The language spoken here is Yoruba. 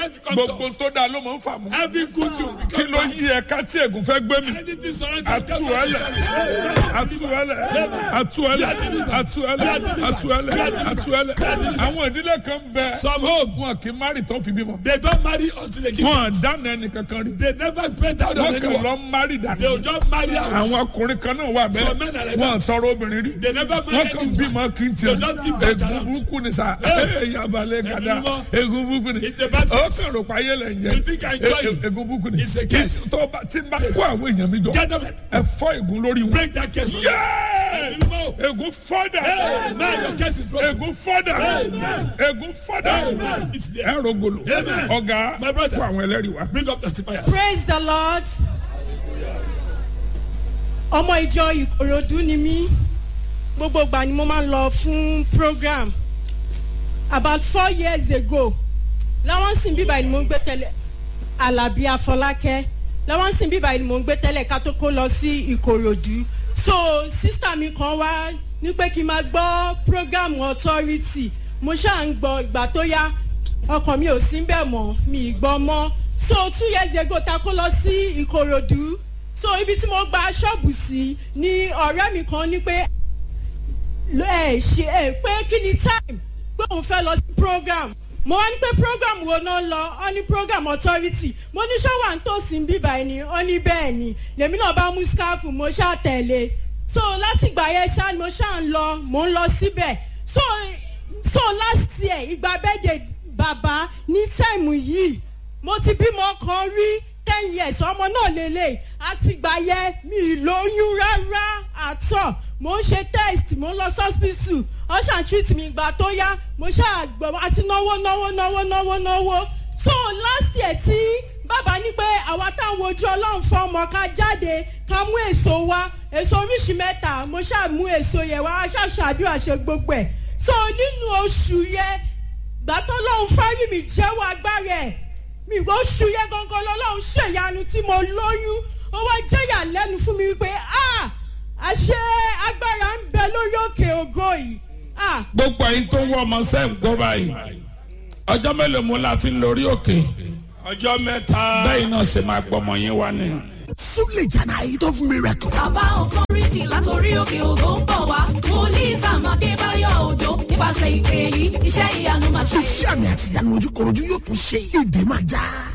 gbogbo tó dáa ló máa ń fà mú. Every good thing will kí become ló yí ẹ̀ka tí ègún fẹ́ gbé mi. Anything surrounding you atuẹlẹ atuẹlẹ atuẹlẹ atuẹlẹ atuẹlẹ atuẹlẹ àwọn ìdílé kan bẹ Some home, wọn kì í mari tó fi bímọ. they don't marry until they give. wọn dáná ẹnì kankan rí. They never spend out on wọn kàn anyone. lọ mari They will dànù. just marry out. àwọn ọkùnrin kan náà wà Some men are bẹ́ẹ̀ like wọn that. tọrọ obìnrin rí. They never marry wọn kàn anyone. bímọ kí n They just give birth egun around. burúkú ni sa Hey. yabalẹ kada Ẹ̀mí mímọ́. egun burúkú ni. It's a bad ó case. kàn rò pa ayé lẹ ń jẹ You think I enjoy E- it? e- egun burúkú ni. It's a case. tó bá tí n bá kó àwọn èèyàn mi jọ Get them. ẹ fọ́ egun lórí wọn. Break that case. Yay! Ẹ̀mí mímọ́. egun fọ́dà. Hey, now your case is broken. egun fọ́dà. Amen. egun fọ́dà. Amen. It's there. ẹ rògbòlò. Amen. ọ̀gá My brother. fún àwọn ẹlẹ́rìí wa. Bring up testifiers. praise the lord ọmọ ìjọ ìkòròdú ni mí gbogbo ìgbà ni mo máa ń lọ fún program about four years ago láwọn sìn bíbá ni mo ń gbé tẹ́lẹ̀ alábí afọlákẹ́ láwọn sìn bíbá ni mo ń gbé tẹ́lẹ̀ ká tó kó lọ sí ìkòròdú so sísítà mi kan wá ní pé kí n máa gbọ́ program authority mo ṣáà ń gbọ́ ìgbà tó yá ọkàn mi ò sí bẹ́ẹ̀ mọ́ mi ì gbọ́ mọ́ so two years ago ta kó lọ sí ìkòròdú so ibi tí mo gba ṣọ́ọ̀bù sí ni ọ̀rẹ́ mi kan ní pé ẹ ṣe ẹ pé kí ni time pé òun fẹ́ lọ sí program mo wá ní pé program wo náà lọ ọ ní program authority mo ní ṣọ́wà ń tòsí ń bíbá ẹni ọ ní bẹ́ẹ̀ ni lèmi náà bá mú scarf mo ṣáà tẹ̀lé so láti ìgbà yẹn ṣáà ni mo ṣáà ń lọ mo ń lọ síbẹ̀ so so last year ìgbà bẹ́ẹ̀dẹ̀ bàbá ní táìmù yìí mo ti bímọ kan rí ten years ọmọ náà lélẹ̀ àtìgbà yẹn mi ì lóyún rárá àtọ̀ mo ń ṣe test mo ń lọ sọ́spítù ọ̀ṣà treat mi ìgbà tó yá mo ṣàgbọ̀ àti náwó náwó náwó náwó náwó so last year tí bàbá ní pé àwa táwọn ojú ọlọ́run fún ọmọ ká jáde ká mú èso wá èso oríṣi mẹ́ta mo ṣàmú èso yẹn wá ṣàṣàdúrà ṣe gbogbo ẹ̀ so nínú oṣù yẹn gbàtọ́ lọ́hún fárí mi jẹ́wọ́ agbára ẹ̀ mi ò oṣù yẹn gangan lọ́lọ́hún ṣèyanu tí mo lóyún ó wá jẹ́yà lẹ́nu fún mi wípé ah àṣẹ agbára ń bẹ lórí òkè ògo yìí ah gbogbo ẹyin tó ń wọ ọmọ sẹ́ẹ̀ gbọ́ báyìí ọjọ́ mélòó mo la fi ń lórí òkè Ọjọ́ mẹ́ta. bẹ́ẹ̀ náà ṣe máa gbọmọ yín wá ni. Súlè jàǹdà yìí tó fún mi rẹ̀kọ̀. bàbá ọkọrìtì látòrí òkè ògo ń bọ̀ wá wòlíì sàmàdé báyọ̀ òjò nípasẹ̀ ìpè yìí iṣẹ́ ìyanu màṣẹ. Iṣẹ́ àmì àti ìyanu ojúkorojú yóò tún ṣe. Ìdè máa já.